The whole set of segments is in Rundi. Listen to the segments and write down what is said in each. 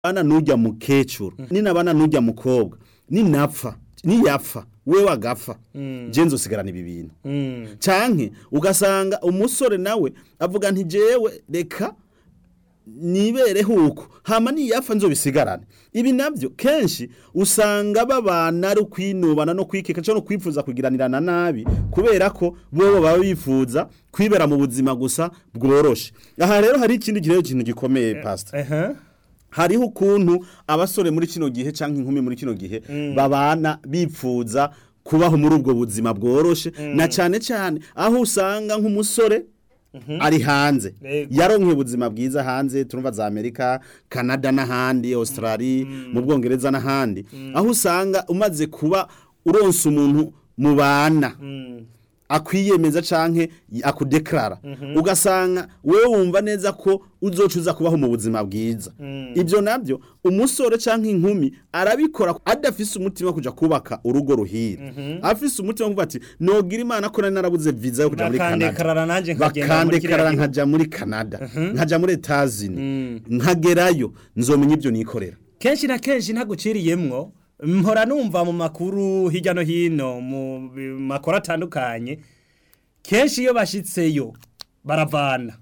bana nujya mukecuru ninabana nujya mukobwa ninapfa niyapfa wewe agapfa je nzosigarana ibi bintu canke ugasanga umusore nawe avuga nti jewe reka nibereho uko hama niyapfa nzobisigarane ibi navyo kenshi usanga babana ari ukwinubana no kwikeka canke no kwifuza kugiranirana nabi kubera ko bobo baba bifuza kwibera mu buzima gusa bworoshe aha rero hari ikindi kirero kintu gikomeye pastor ehe hariho ukuntu abasore muri kino gihe canke inkumi muri kino gihe babana bipfuza kubaho muri ubwo buzima bworoshe na cane cane aho usanga nk'umusore ari hanze Yego. yaronkeye ubuzima bwiza hanze turumva za Amerika Canada n'ahandi Australia mu Bwongereza n'ahandi aho usanga umaze kuba uronse umuntu mubana akwiyemeza canke akudeklara ugasanga wewe wumva neza ko uzoca uza kubaho mu buzima bwiza ibyo nabyo umusore canke inkumi arabikora adafise umutima wo kuja kubaka urugo ruhira afise umutima wo kuvuga ati nogira imana ko nari narabuze visa yo kuja muri Bakandekarara Canada nanje nkagenda muri kiriya bakandekarara gihugu. nkaja muri Canada nkaja muri Etazini nkagerayo nzomenya ibyo nikorera kenshi na kenshi ntaguciriyemwo mpora numva mu makuru hirya no hino mu bi- makuru atandukanye kenshi iyo bashitseyo baravana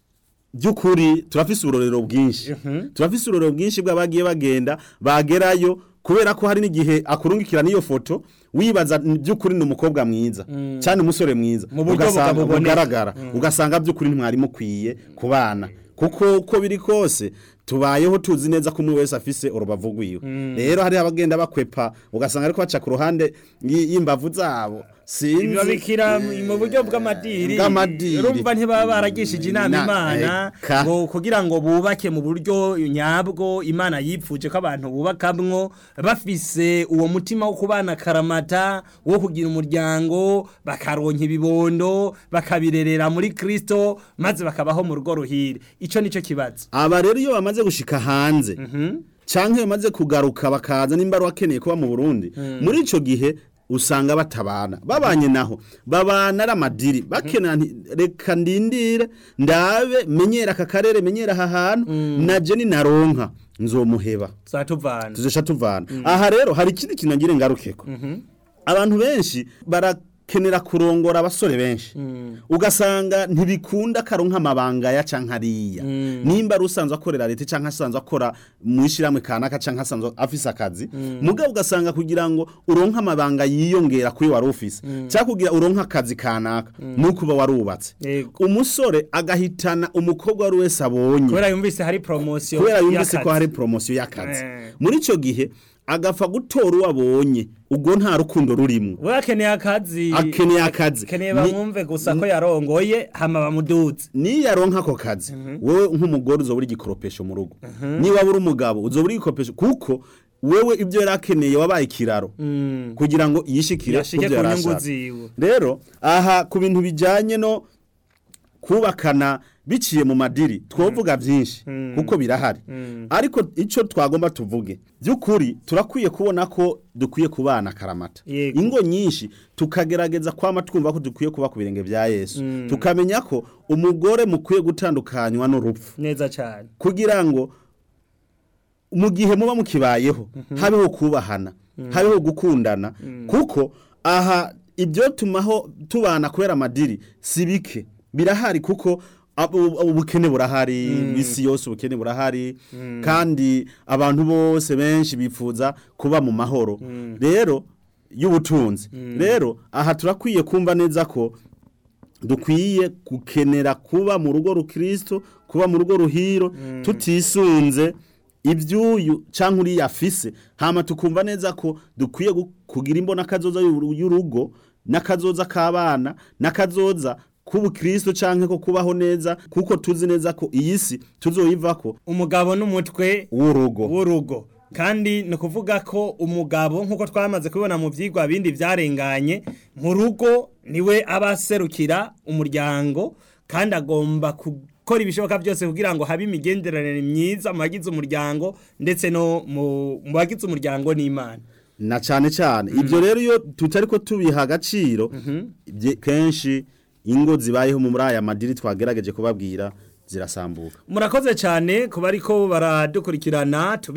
by'ukuri turafise uburorero bwinshi turafise uburorero bwinshi bw'abagiye bagenda bagerayo kubera ko hari n'igihe akurungikira n'iyo foto wibaza "Ni by'ukuri ni umukobwa mwiza cyane umusore mwiza Mu buryo ugasanga bukabuboneka. bugaragara ugasanga by'ukuri ntimwari mukwiye kubana kuko uko biri kose tubayeho tuzi neza ko umwe wese afise urubavu rwiwe rero hari abagenda bakwepa ugasanga ariko baca ku ruhande y- y'imbavu zabo sinzi babikira mu buryo bw'amadiri Bw'amadiri. urumva ntibaba baragishije inama Na- imana eka. ngo kugira ngo bubake mu buryo nyabwo imana yipfuje ko abantu bubakamwo bafise uwo mutima wo kubana karamata wo kugira umuryango bakaronka ibibondo bakabirerera muri kristo maze bakabaho mu rugo ruhire ico nico kibazo aba rero iyo bamaze gushika hanze canke bamaze kugaruka bakaza nimba ari wakeneye kuba mu Burundi muri ico gihe usanga batabana babanye naho babana ari amadiri bakenera nti reka ndindire ndabe menyera aka karere menyera aha hantu naje ninaronka nzomuheba zatuvana tuzesha tuvana aha rero hari ikindi kintu ngire ngarukeko abantu benshi barakenera kurongora abasore benshi ugasanga ntibikunda karonka amabanga ya canke ariya nimba ari usanzwe akorera leta canke asanzwe akora mu ishiramwe kanaka canke asanzwe afise akazi mugabo ugasanga kugira ngo uronke amabanga yiyongera kuri wari ufise cyangwa kugira uronke akazi kanaka nuko uba warubatse Yego. umusore agahitana umukobwa wari wese abonye kubera yumvise hari promosiyo kubera yumvise ko y'akazi. hari promosiyo y'akazi Eh. muri icyo gihe agapfa gutora uwo abonye ubwo nta rukundo rurimo we akeneye akazi Akeneye akazi. akeneye Ni- bamwumve gusa ko yarongoye hama bamuduze niyo aronka ako kazi wowe nk'umugore uzobura igikoropesho mu rugo niba uri umugabo uzobura igikoropesho kuko wewe ibyo yari akeneye wabaye ikiraro kugira ngo yishikire Yashike ku byo ku yari nyungu ashaka. ziwe. rero aha ku bintu bijyanye no kubakana biciye mu madiri twovuga byinshi kuko birahari ariko icyo twagomba tuvuge by'ukuri turakwiye kubona ko dukwiye kubana karamata Yego. ingo nyinshi tukagerageza kwama twumva ko dukwiye kuba ku birenge bya yesu tukamenya ko umugore mukwiye gutandukanywa n'urupfu neza cyane kugira ngo mu gihe muba mukibayeho habeho kubahana habeho gukundana kuko aha ibyo tumaho tubana kubera amadiri si bike birahari kuko abu- ubukene burahari isi yose ubukene burahari kandi abantu bose benshi bifuza kuba mu mahoro rero y'ubutunzi rero aha turakwiye kumva neza ko dukwiye gukenera kuba mu rugo rukristo kuba mu rugo ruhiro tutisunze ibyuyu cyangwa uriya afise hama tukumva neza ko dukwiye gu- kugira imbona kazoza y'uru- y'urugo n'akazoza k'abana n'akazoza k'ubukristo cyangwa ko kubaho neza kuko tuzi neza ko iyi si tuzoyivako umugabo n'umutwe w'urugo w'urugo kandi ni ukuvuga ko umugabo nk'uko twamaze kubibona mu byigwa bindi byarenganye mu rugo niwe aba aserukira umuryango kandi agomba gukora ibishoboka byose kugira ngo habe imigenderanire myiza mu bagize umuryango ndetse no mu mu bagize umuryango n'imana na cyane cyane ibyo rero iyo tutari ko tubiha agaciro bye- kenshi ingo zibayeho muri aya madiri twagerageje kubabwira zirasambuka murakoze cyane kuba ariko baradukurikirana